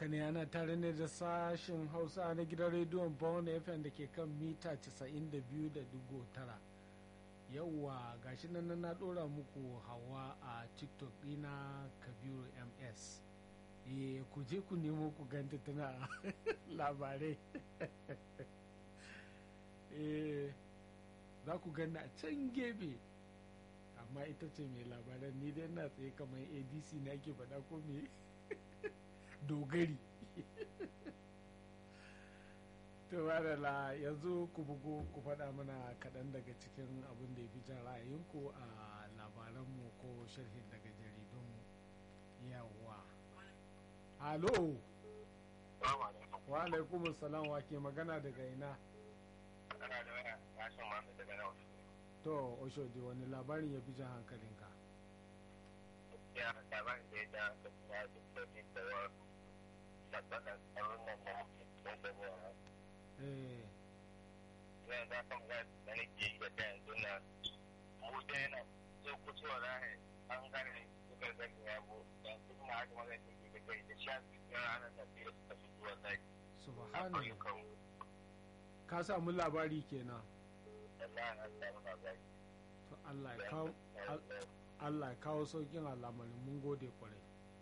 haka ne ana tare ne da sashen hausa na gidan rediyon bawon fm da ke kan mita 92.9 yauwa gashi nan na dora muku hawa a tiktok dina kabiru ms e ku je ku nemo ku ganta tana labarai e za ku gani a can gefe amma ita ce mai labaran ni dai na tsaye kamar adc na ke faɗa ko me dogari to la yanzu ku bugu ku faɗa mana kaɗan daga cikin abin da ya fi jan ra'ayinku a labaranmu ko sharhin daga jaridunmu yawa halo wa alaikum salam wa ke magana daga ina to oshodi wani labarin ya fi jan hankalinka ya labarin da ya ja hankali ya fi sauƙin da wa sabbatar tsaron nan na don da wa eh ya za kan ga da nake yi da yanzu na mu da yana so kusurwa rahe an gane suka zaki ya bu yanzu na haka magana take da kai da shafi na ranar da fiye suka fi zuwa zaki a subhanallah ƙauyukan ka samu labari kenan Allah na samu labari to Allah ya kawo Al- Allah ya kawo saukin al'amarin mun gode kwarai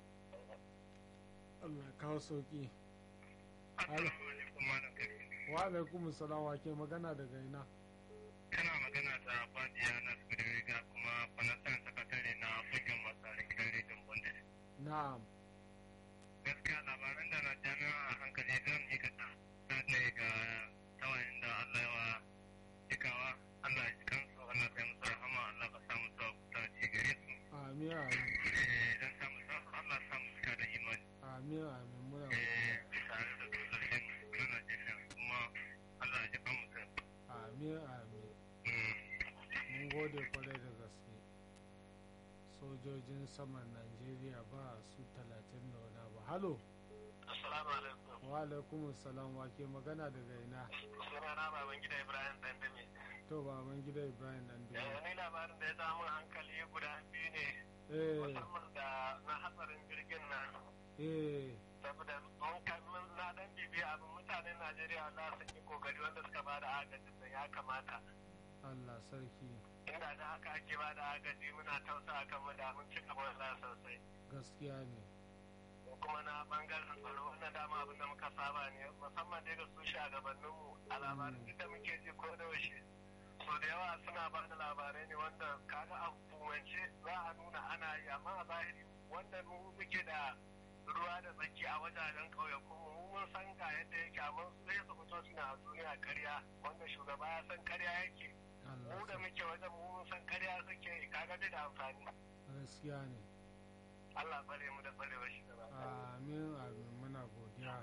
Allah ya kawo sauki Assalamu alaikum malam Karim. wa alaikum salam wa ke magana daga ina kana magana da Fadiya na Riga kuma fanasan sakatare na fagen masarin gidan rediyon Bundes. na'am Gaskiya labaran da na jami'a a hankali zan yi kasa ne ga tawayin da Allah yawa cikawa Allah ya kansu Allah ya musu rahama Allah ka samu sa ta ci gare su. amin amin Eh, Dan samu sa Allah ya samu suka da imani. amin amin muna Eh, tare da sosai na Najeriya kuma Allah ya ji kan mutum. amin amin mun gode kwarai da gaske sojojin saman Najeriya ba su talatin da wani abu halo Assalamu alaikum. wa alaikum salam wa ke magana daga ina Sunana baban gida Ibrahim Dandame. to baban gida Ibrahim dan Eh, ni labarin da ya samu hankali guda biyu ne eh musamman da na hatsarin jirgin nan eh saboda mun kamin na dan bibiya abin mutanen Najeriya Allah sun yi kokari wanda suka ba da agajin da ya kamata Allah sarki inda da haka ake ba da agaji muna tausa kan mu da mun cika Allah sosai gaskiya ne ko kuma na bangaren tsaro wannan dama abin da muka saba ne musamman dai ga su shugabanninmu a labarin duk da muke ji ko da yaushe so da yawa suna ba da labarai ne wanda kaga a hukumance za a nuna ana yi amma a zahiri wanda mu muke da ruwa da tsaki a wajajen ƙauyaku mu mun san ga yadda yake amma su sai su fito suna a duniya karya wanda shugaba ya san karya yake Allah mu da sarki muke wajen mu mun san karya suke yi kaga bai da amfani gaskiya ne Allah bare mu da barewar shi gaba ɗaya. amin amin muna godiya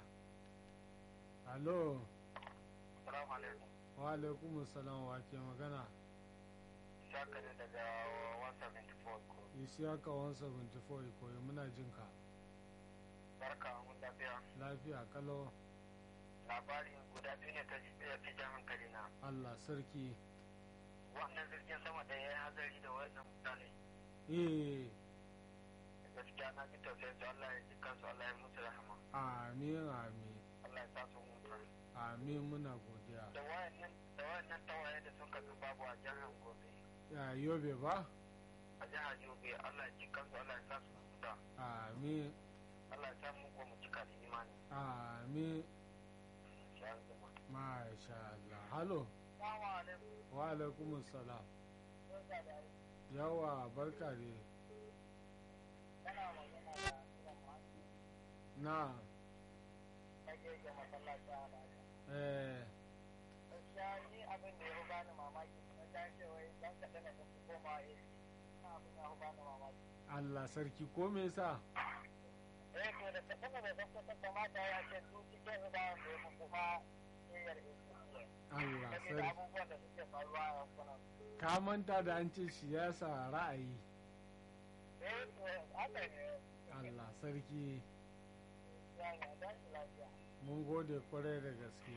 alo Assalamu alaikum. wa alaikum salam wa ke magana Shaka ne daga 174 ko. isiyaka 174 koyi muna jin ka Barka mun lafiya. lafiya kalo Labari guda biyu ne ta ya fi jan hankali na. Allah sarki Wannan jirgin sama da ya yi hazari da wannan mutane. eh Gaskiya na ji tausayin su Allah ya ji kansu Allah ya musu rahama. amin amin Allah ya sa su mutu. amin muna godiya Da wayannan da wayannan tawaye da suka bi babu a jihar Gobe. ya yobe ba A jihar Yobe Allah ya ji kansu Allah ya sa su mutu. amin Allah ya sa mu ko mu cika da imani. amin Insha Allah. masha Allah halo Assalamu alaikum. wa alaikum salam Barka da aiki. yawa barka ne Kana magana da Ilan Masu. na Kage ga masallaci a Najeriya. eh gaskiya ni abin da ya fi bani mamaki na ta ce wai dan kaɗan da su koma AC na abin ya fi bani mamaki Allah sarki ko me yasa eh to da kaɗan da zan ta kamata ya ce su cikin rubawan da ya fi kuma niyyar AC Allah saboda sarki abubuwan da suke faruwa a yankunan ka manta da an ce siyasa ra'ayi eh to haka ne Allah sarki ya ne dan lafiya mun gode kwarai da gaske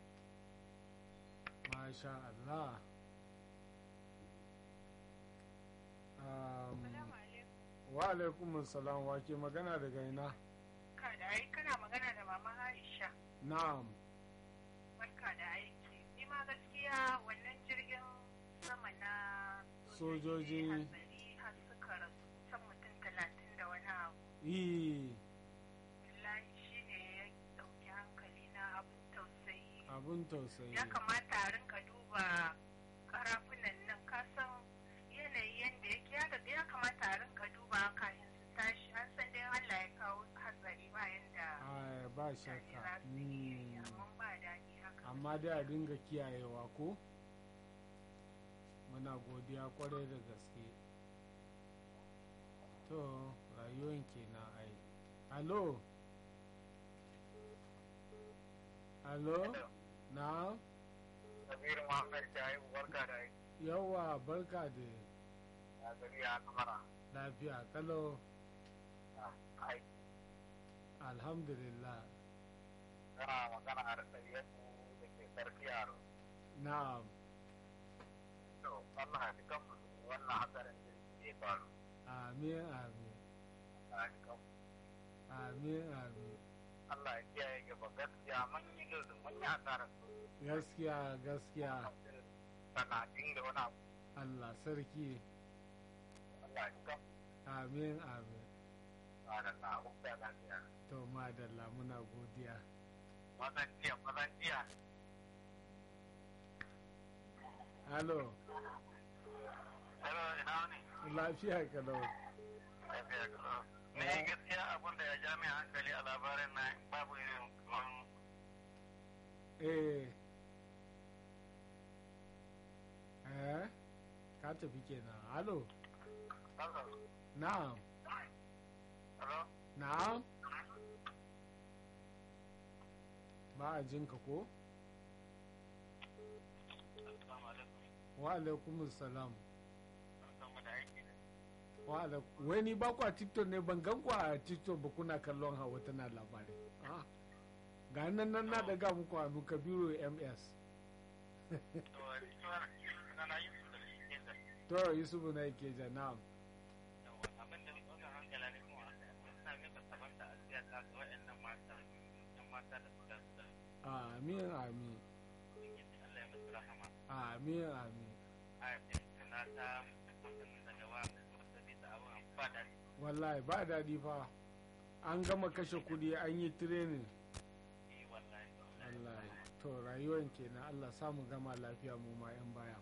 masha Allah Um, wa alaikum salam wa ke magana daga ina barka da aiki kana magana da mama Aisha. na'am Barka da aiki. Ni ma gaskiya wannan jirgin sama na Sojoji. hatsari har suka rasu kusan mutum talatin da wani abu. yi Wallahi shi ne ya ɗauki hankali na abin tausayi. abun tausayi Ya kamata a rinka duba karafunan nan kasan yanayi yadda yake ya ga- ya kamata a rinka duba kafin su tashi an san dai Allah ya kawo hatsari bayan da Ai, ba mutane shakka za su yi Mm. amma ba daɗi haka. amma dai a dinga kiyayewa ko muna godiya kwarai da gaske to rayuwan kenan ai alo alo na Kabiru Muhammad Shahibu barka da aiki. yawa barka da Ya gari ya kamara. lafiya kalo Aiki. alhamdulillah Kana magana a rasa yanku da ke sarki yaro. na'am To, Allah ya kan wannan hatsarin jirgi ya faru. amin amin Allah ya kan amin amin Allah ya kiyaye gaba gaskiya mun yi lullu mun yi asarar su. gaskiya gaskiya Sanatin da wani abu. allah sarki Allah ya kan amin amin ba da na hukta lafiya. to madalla muna godiya Mazan jiya, mazan jiya. halo Hello, ina ne? lafiya kalau Lafiya kalau. Ne gaskiya abin da ya ja mai hankali a labarin na babu irin kamar eh eh ka tafi kenan halo Hello. na'am Hello. na'am ba a jinka ko Assalamu alaikum. wa alaikumus salam Barkanmu da aiki ne. wa alaikum wai ni ba ku a tiktok ne ban gan ku a tiktok ba kuna kallon hawa tana labarai ah ga nan nan na daga muku hannu kabiru ms To, ina na yi su da shi ke da to yusufu na yake ja na'am yawa. Abin da ɗaukar hankala ne kuma suna mika saban da asiya ta ga waɗannan mata, yan mata da suka da amin amin Ubangiji Allah ya musu rahama. amin amin Ayatin tana ta mutum daga wa wata bisa abin ba da wallahi ba daɗi fa an gama kashe kuɗi an yi tirenin shi wallahi. wallahi to rayuwan kenan allah samu gama lafiya mu ma 'yan baya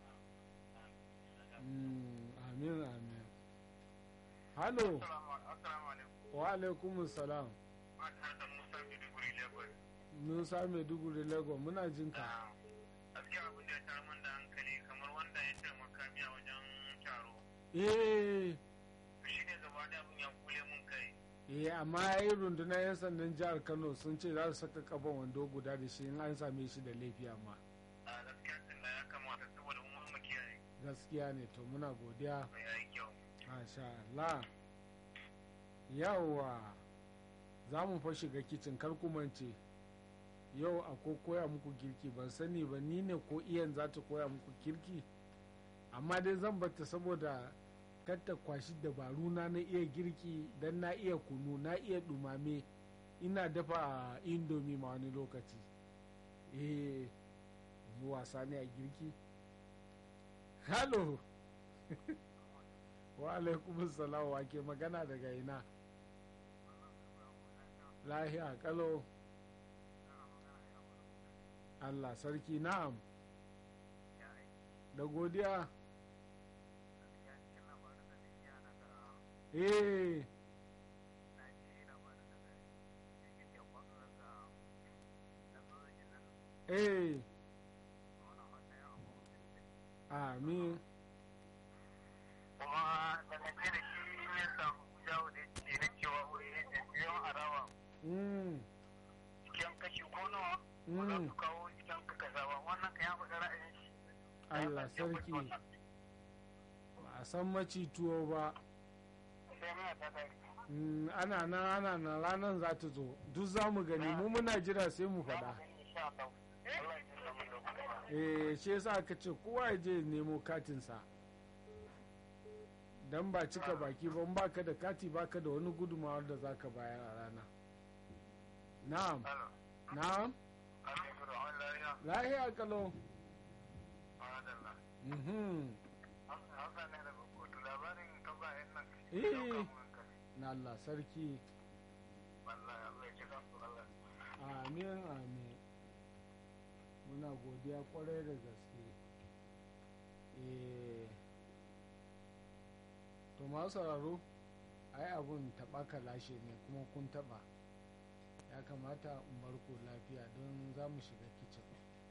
Mm, amin amin halo Assalamu alaikum. wa alaikumus salam Mata da Musa Maiduguri Lagos. musa maiduguri lagos muna jinka Gaskiya abin da ya tara min da hankali kamar wanda ya taimaka miya wajen taro. eh Shi ne gaba da abin ya kule mun kai. eh amma ya yi rundunar 'yan sandan jihar kano sun ce za su saka kaban wando guda da shi in an same shi da laifi amma A gaskiya tunda ya kamata saboda mun mu kiyaye. gaskiya ne to muna godiya Ya yi kyau. masha Allah yawa za mu fa shiga kicin kar ku mance yau akwai koya muku girki ban sani ba ni ne ko iyan za ta koya muku girki amma dai zan bata saboda kar ta kwashi dabaru na na iya girki dan na iya kunu na iya dumame ina dafa indomi ma wani lokaci eh yi wasa ne a girki halo wa alaikumus salam wa ke magana daga ina lahiya kalo Allah sarki na'am da godiya eh eh amin Kuma dangance da shi ne samu jawo da ke na cewa wuri ne da biyan arawa mm, cikin kashi ko nawa ba za mm, su kawo cikin ka kaza ba wannan ka ya faɗi ra'ayin shi. Allah sarki ba a san maci tuwo ba Sai miya ta dari. Mm, ana nan ana nan ranar za ta zo duk za mu gani mu muna jira sai mu faɗa Insha Allah. Allah ya jinda mu da eh shi yasa aka ce kowa ya je ya nemo katinsa dan ba cika baki ba in baka da kati baka da wani gudunmawa da zaka bayar a rana na'am Hello. na'am Alaikum rahman lafiya. lahiya kalo Madalla. mhm Hausa ne daga kotu labarin tagwayen nan. Eh. Ɗauka mu hankali. na Allah sarki Wallahi Allah ya kira su Allah. amin amin muna godiya kwarai da gaske eh to masu sauraro ai abun taɓa ka lashe ne kuma kun taɓa ya kamata in bar ku lafiya don za mu shiga kicin